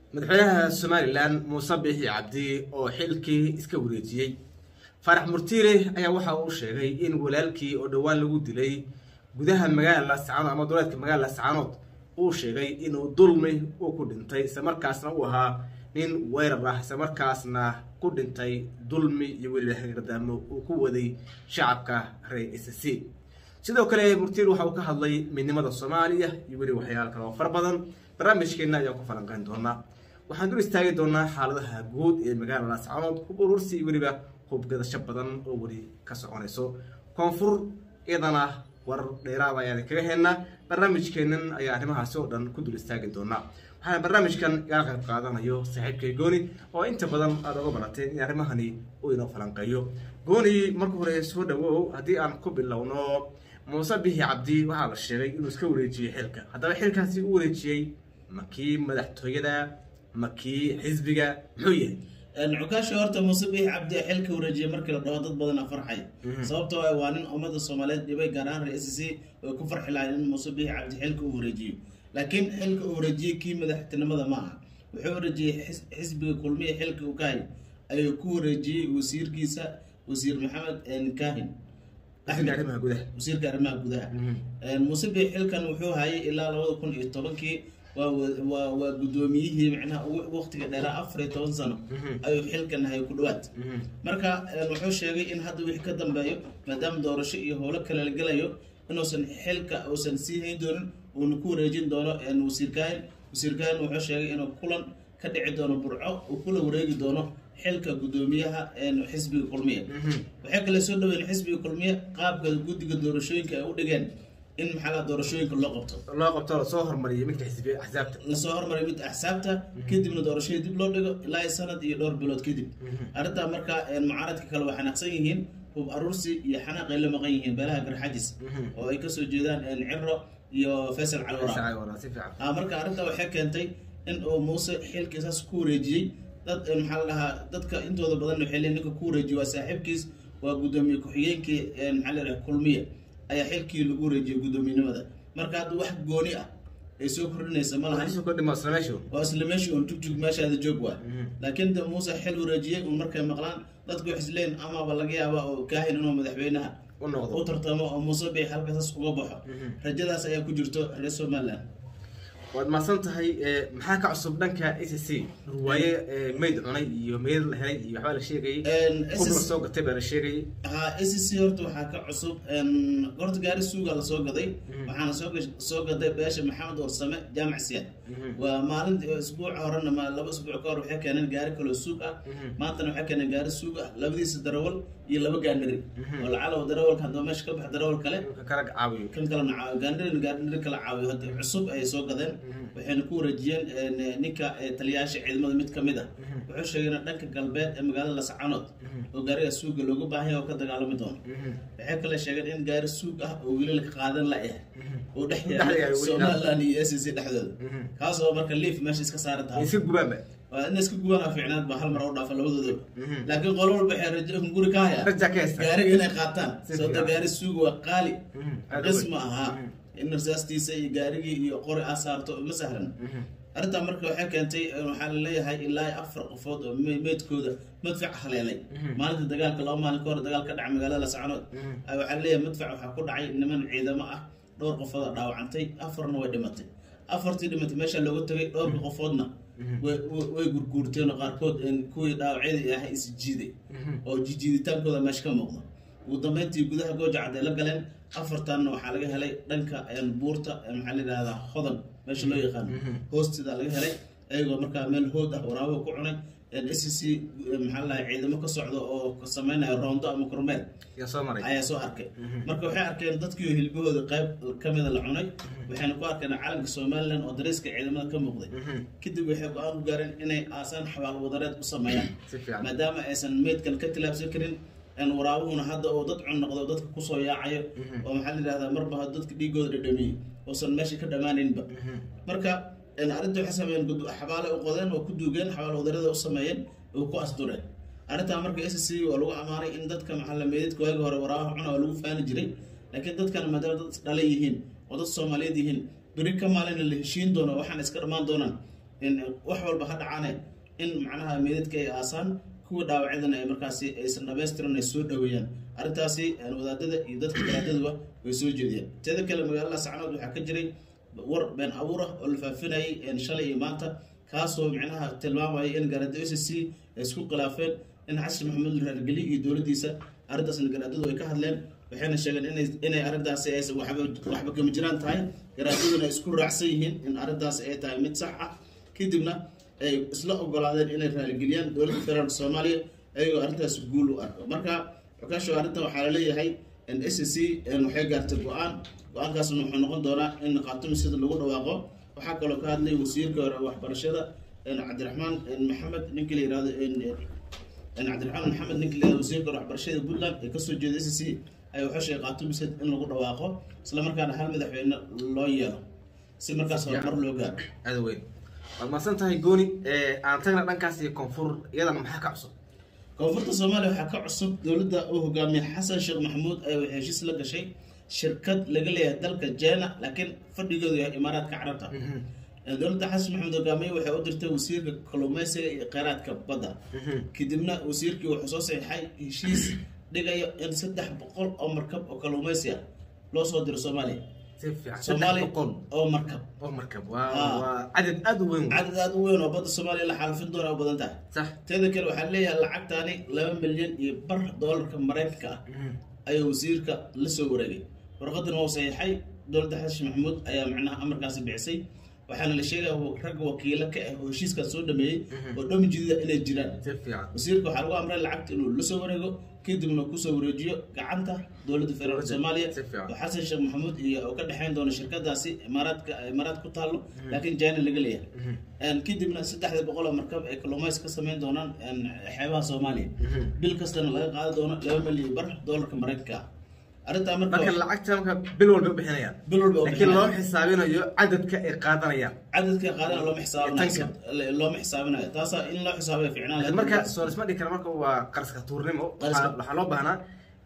madaxweynaha somalilan muuse biixi cabdi oo xilkii iska wareejiyey faarax murtiile ayaa waxa uu sheegay in walaalkii oo dhowaan lagu dilay gudaha magaalada laascaanood ama duleedka magaalada laascaanood uu sheegay inuu dulmi uu ku dhintay islamarkaasna uu ahaa nin weerar ah islamarkaasna ku dhintay dulmi iyo weliba hagardamo uu ku waday shacabka reer s c sidoo kale murtiil waxa uu ka hadlay midnimada soomaaliya iyo weliba waxyaala kale oo fara badan barnaamijkeenna ayaan ku falanqeyn doonaa waxaan dul istaagi doonaa xaaladaha guud ee magaalada laascaanood hub urursi iyo weliba hubgadasho badan oo weli ka soconayso koonfur iyadana war dheeraada ayaan kaga heynaa barnaamijkeennan ayaa arrimahaasi oo dhan ku dul istaagi doonaa waxaana barnaamijkan igala qayb qaadanayo saaxiibkay gooni oo inta badan aada oga barateen in arrimahani uu inoo falanqeeyo gooni marka hore soo dhawow haddii aan ku bilowno muuse bixi cabdi waxaa la sheegay inuu iska wareejiyey xilka haddaba xilkaasi u wareejiyey makii madaxtooyada makii xisbiga muxuu yahay cukaashi horta muuse biix cabdi xilka wareejiyay markii la dhaho dad badan a farxay sababtoo ah waa nin ummada soomaaliyeed dhibay gaar ahaan reer s c way ku farxi lahayn in muuse biix cabdi xilka uu wareejiyo laakiin xilka uu wareejiyey kii madaxtinimada ma aha wuxuu wareejiyey xisbiga kulmiya xilka uu ka hay ayuu ku wareejiyey wasiirkiisa wasiir maxamed kahin arrimaha gudaha wasiirka arrimaha gudaha muuse biix xilkan wuxuu hayay ilaa labada kun iyo tobankii waa waa waa guddoomiyihii macnaha ugu waqtiga dheeraa afar iyo toban sano ayuu xilkan hay ku dhawaad marka wuxuu sheegay in hadda wixii ka dambeeyo maadaama doorasho iyo howlo kale la gelayo inuusan xilka uusan sii hayn doonin uuna ku wareejin doono wasiir kaahin wasiir kaahin wuxuu sheegay inuu kulan ka dhici doono burco uu kula wareegi doono xilka guddoomiyaha xisbiga kulmiya waxay kale soo dhaweyn xisbiga kulmiya qaabka guddiga doorashooyinka ay u dhigeen in maxaa doorashooyinka loo qabto loo qabto lasoo hormariyay midka xisbi axsaabta lasoo hormariyo mid axsaabta kadibna doorashadii dib loo dhigo ilaa sanad iyo dhowr bilood kadib arrintaa marka mucaaradka kale waa xanaaqsan yihiin hub aruursi iyo xanaaq ay la maqan yihiin beelaha garxajis oo ay kasoo jeedaan ciro iyo faysal calwara marka arrintaa waxay keentay in uu muuse xilkii saas ku wareejiyey dad maxaa la dhahaa dadka intooda badan waxay leeyihin ninka ku wareejiyey waa saaxiibkiis waa guddoomiye ku-xigeenkii maxaa la dhaha kulmiya ayaa xilkii lagu wareejiyey guddoomiyenimada marka hadda wax gooni ah ay soo kordhinaysa ma lahan waa isla meeshii un tugjug meeshaada joog waa laakiin de muuse xil wareejiyey un markay maqlaan dadku wax isleen amaba laga yaaba oo kaahin inuu madaxweynaha u tartamo oo muuse bay halkaasas uga baxo rajadaas ayaa ku jirto reer somaliland waad mahadsan tahay maxaa ka cusub dhanka a c c waaye mayd cunay iyo meyd la helay iyo waxbaa la sheegayay hub la soo gatay baa la sheegayay ha a c c horta waxaa ka cusub horta gaari suuga lasoo gaday waxaana soo soo gaday beesha maxamed warsame jaamac siyaad waa maalinta isbuuca horena ma laba isbuuc ka hor waxay keeneen gaari kaloo suug ah maantana waxay keeneen gaari suug ah labadiisa darawal iyo laba gaandhiri oo lacalow darawalka haddaba meesha ka bax darawal kale kala caawiyo kan kalena caawiyo gaandhirin gaandhiri kala caawiyo hadda cusub ayay soo gadeen waxayna ku wareejiyeen ninka taliyaasha ciidamada mid ka mid ah wuxuu sheegay in dhanka galbeed ee magaalada lascanood oo gaariga suuga looga baahan yahay oo ka dagaalami doono waxay kale sheegeen in gaari suug ah oo weli la qaadan la ah oo dhex yaala somaliland iyo s c dhexdooda kaasoo marka liif meesha iska saaran tahay iska gubaanba waa in iska gubana fiicnaad ba hal mar u dhaafa labadoodaba laakiin qolo walba waxay rajo guri ka haya gaariga inay qaataan sababta gaari suuga waa qaali qisma ahaa in rasaastiisa iyo gaarigii iyo qori aa saarto ma sahlan arrintaa marka waxay keentay waxaa laleeyahay ilaa afar qofood oo meydkooda madfac haleelay maalinta dagaalka laba maalin ka hor dagaal ka dhaca magaalada lascanood waxaa laleeyahay madfac waxaa ku dhacay niman ciidamo ah dhowr qofooda dhaawacantay afarna way dhimatay afartii dhimatay meesha looga tagay dhowrka qofoodna way gurguurteen oo qaarkood kuwii dhaawacyadii ahay is jiiday oo jijiiditaankooda meesha ka muuqda ugu dambeyntii gudaha gooja cadday la galeen afartanna waxaa laga helay dhanka buurta maxaa la yidhahdaa hodan meesha loo yaqaano hoosteeda laga helay ayagoo markaa meel hood ah waraabo ku cunay s c maxaa la ciidamo ka socda oo sameynaya roondo ama kormeel ayaa soo arkay marka waxay arkeen dadkii hilbahooda qayb kamida la cunay waxayna ku arkeen calanka somaliland oo dariiska ciidamada ka muuqday kadib waxay go-aan ku gaareen inay aasaan xabaal wadareed u sameeyaan maadaama aysan meydkan ka tilaabsan karin waraabuhuna hadda oo dad cun noqdo dadka kusoo yaacayo oo maxaa la yidhahdaa marba dadka dhiigooda dhadhamiyey oosan meesha ka dhammaanaynba marka arrinta waxay sameeyeen xabaale u qodeen oo ku duugeen xabaal wadarada u sameeyeen oo ku asdureen arrintaa marka s c waa lagu ammaanay in dadka maxaa la meedadka waagi hore waraabaha cuna oo lagu faani jiray laakiin dadkan maadaama dad dhalay yihiin oo dad soomaaliyeed yihiin beri ka maalina la heshiin doono waxaan iska dhammaan doonaan in wax walba ha dhacaane in macnaha meedadka ay aasaan kuwa dhaawacyadana ay markaasi aysan dhamaystiran ay soo dhaweeyaan arrintaasi wadaadada iyo dadka garaadaduba way soo jeediyeen teeda kale magaalada sacnood waxaa ka jiray war been abuur ah oo la faafinayay shalay iyo maanta kaasoo micnaha tilmaamaya in garaado s c ay isku khilaafeen in xasan maxamuud raargeli iyo dowladdiisa arrintaasna garaadadu ay ka hadleen waxayna sheegeen inay inay arrintaasi aysan waxba waxba kama jiraan tahay garaadaduna ay isku raacsan yihiin in arrintaasi ay tahay mid sax ah kadibna ay isla ogolaadeen inay raaligeliyaan dowladda federaalka soomaaliya ayagoo arrintaas guul u arko marka xukaasho arrintan waxaa laleeyahay s c waxay gaartay go-aan go-aankaasna wuxuu noqon doonaa in qaatumi sida lagu dhawaaqo waxaa kaloo ka hadlay wasiirka hore waxbarashada cabdiraxmaan maxamed ninki la yihahdo cabdiraxmaan maxamed ninki la yihahdo wasiirka hore waxbarashada puntland ee kasoo jeeda s c ayaa wuxuu sheegay qaatumi sid in lagu dhawaaqo isla markaana hal madaxweyne loo yeelo si markaas horumar loo gaaro aada weyn waad mahadsan tahay gooni aan tagna dhankaas iyo koonfur iyadana maxaa ka cusub koonfurta soomaaliya waxaa ka cusub dowladda uu hogaamiye xasan sheekh maxamuud ayaa waxay heshiis la gashay shirkad laga leeyahay dalka jena laakiin fadhigoodu yahay imaaraadka carabta dowladda xasan maxamuud hogaamiye waxay u dirtay wasiirka kalluumeysiga iyo kheyraadka badda kadibna wasiirkii wuxuu soo saxiixay heshiis dhigayo in saddex boqol oo markab oo kalluumeysi ah loo soo diro soomaaliya si fiican soomaaliya saddex boqol oo markab oo markab waa waa cadad aada u weyn wey. cadad aada u weyn oo badda soomaaliya la xaalafin doona u badan tahay sax teeda kale waxaa leeyahay lacagtaani laba milyan iyo bar doolarka maraykanka ah ayuu wasiirka la soo wareegay warqadana waa saxiixay dowladda xasan maxamuud ayaa macnaha amarkaasi bixisay waxaana la sheegaya ragga wakiilo ka ah oo heshiiskan soo dhameeyey oo dhami jidida inay jiraan si fiican wasiirka waxaa lagu amray lacagta inuu la soo wareego kadibna kusoo wareejiyo gacanta dowladda federaalka soomaaliya Si fiican. oo xasan sheekh maxamuud iyo oo ka dhexeyn doona shirkadaasi imaaraadka imaaraad ku taallo laakiin jina laga leeyahay kadibna saddexda boqol oo markab ay kalluumays ka sameyn doonaan xeebaha soomaaliya bil kastana laga qaadi doono laba milyan bar doolarka maraykanka ah arrintaa marka marka lacagta marka bil walba u bixinayaan bil walba oo laakiin bixinaya. loo xisaabinayo cadadka ay qaadanayaan cadadka qaadana looma xisaabinayo Tanka. looma xisaabinayo taasaa in loo xisaabayo ficnaan lahayd marka soo isma dhigi kara marka waa qarska tuurnimo Qarska. waxaa waxaa loo baahnaa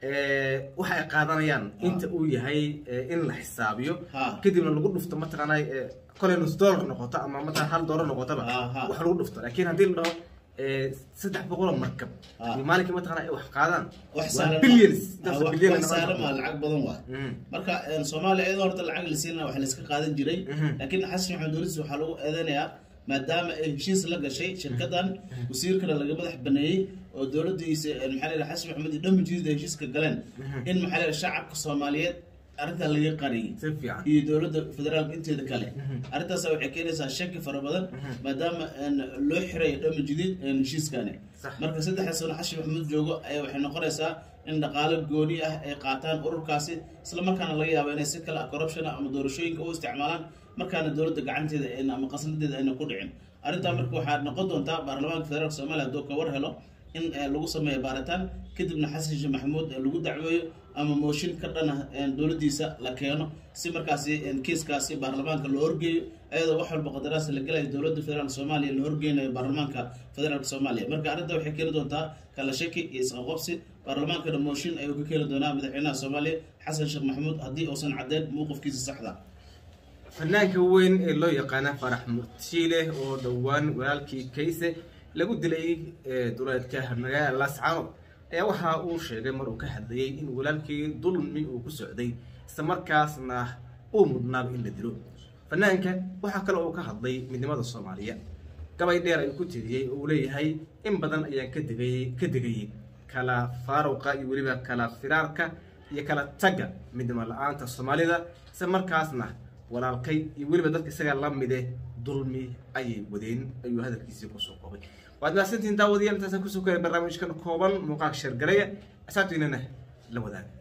eh, waxa ay qaadanayaan inta uu yahay eh, in la xisaabiyo Ha. kadibna lagu dhufto mataqaanaa eh, kolay nus dollar noqoto ama mataqan hal dollar noqotaba Ha, ha. wax lagu dhufto laakiin haddii la dhaho eh, saddex boqoloo markab Ha. iyo maalinkii mataqana ay wax qaadaan wax waa saaran billions ma- intaas wax- billion wax saaran ma lacag badan waa Mhm. marka een, soomaaliya iyadoo horta lacag la siinaa wax layska qaadan jiray Mhm. laakiin xasan maxamed dowladdiis waxaa lagu eedeynayaa maadaama ay heshiis la gashay shirkadan wasiirkana laga madax baneeyey oo dowladdiisa een, maxaa la yidhaha xasan maxamed iyo dhammi jidida heshiiska galeen in maxaa la yidhaha shacabka soomaaliyeed arrintaa laga qariyey si fiican iyo dowladda federaalka inteeda kale arrintaas waxay keenaysaa shaki fara badan maadaama een, loo xiray dhami jidid een, heshiiskani Sax. marka saddexda sano xashi maxamuud joogo ayaa waxay noqonaysaa in dhaqaalo gooni ah ay qaataan ururkaasi isla markaana laga yaabo inay si kale ah corruption ah ama doorashooyinka u isticmaalaan markaana dowladda gacanteeda ayna ama qasnadeeda ayna ku dhicin arrintaa marka waxaa noqon doontaa baarlamaanka federaalka soomaaliya hadduu ka war helo in eh, lagu sameeyo baaritaan kadibna xasan sheekh maxamuud eh, lagu dacweeyo ama mooshin ka dhana dowladdiisa la keeno si markaasi eh, kiiskaasi baarlamaanka loo horgeeyo ayadoo wax walba qadaraas la gelayo dowladda federaalka soomaaliya la horgeynayo baarlamaanka federaalka soomaaliya marka arrinta waxay keeni doontaa kala shaki iyo isqaqobsi baarlamaankana mooshin ayuu ka keeni doonaa madaxweynaha soomaaliya xasan sheekh maxamuud haddii uusan caddeyn mowqifkiisa saxda fanaanka weyn ee loo yaqaana farax murtiile oo dhowaan walaalkii kayse lagu dilay ee duleedka magaalada lascanood ayaa waxa uu sheegay mar uu ka hadlayay in walaalkii dulmi uu ku socday isla markaasna uu mudnaaba in la dilo fanaanka waxaa kale uu ka hadlay midnimada soomaaliya gabay dheer ayuu ku tiriyey oo uu leeyahay in badan ayaan ka degayey ka degayey kala faaruqa iyo weliba kala firaarka iyo kala tagga midnimo la-aanta soomaalida isla markaasna walaalkay iyo weliba dadka isaga la mide dulmi ayay wadeen ayuu hadalkiisii kusoo koobay waad mahadsantihiin daawadayaal intaasaan kusoo koray barnaamijkan kooban muuqaal sheergaraya asaabtiinana la wadaaga